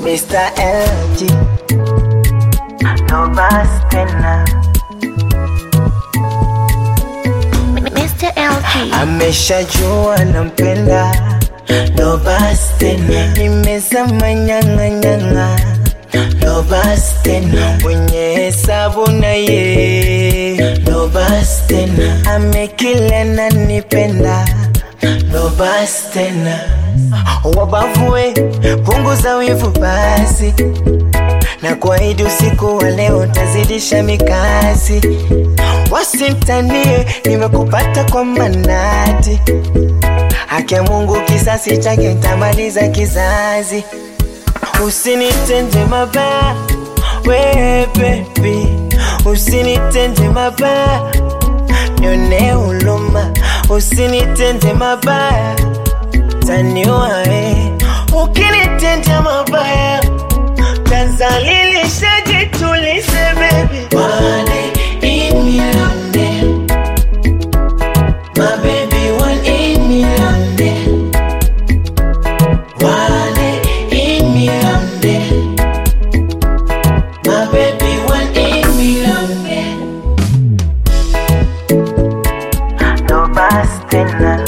Mr. LG no basi tena Mr. LG. ameshajua nampenda no basi tena nimezama nyang'anyang'a no basi tena mwenye hesabu na ye no basi tena amekila nanipenda no basi tena wabavue punguza wivu basi na kuahidi usiku wa leo tazidisha mikasi wasintanie nimekupata kwa manati haki ya mungu kisasi chake tamaliza kizazi usinitende mabaya we bebi usinitende mabaya nione huluma usinitende mabaya taniwae ukinitendea mabaya tazalilisha jitulize bebi One in million then. My baby one in million then. One in million then. My baby one in million then. No basi tena.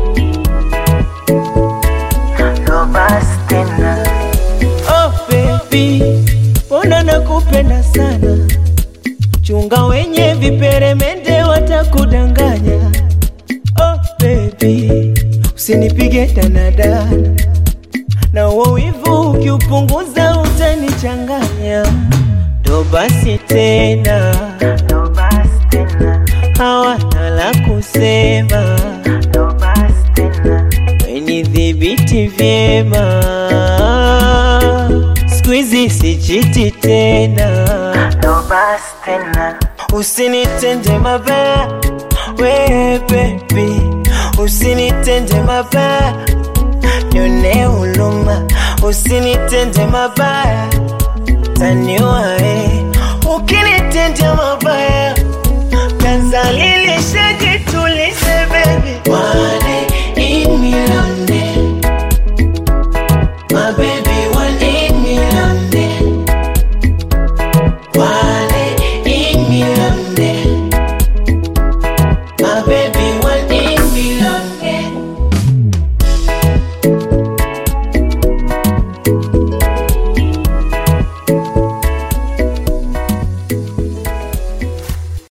No basi tena. Oh baby, mbona nakupenda sana, chunga wenye viperemende watakudanganya. Oh baby, usinipige danadana, na uo wivu ukiupunguza utanichanganya. Ndo basi tena, No basi tena. hawana la kusema, No basi tena. wenidhibiti vyema, siku hizi sichiti tena. No basi tena. Usinitende mabaya, we baby, usinitende mabaya, nione huluma, usinitende mabaya, taniwae, ukinitendea mabaya, tazalili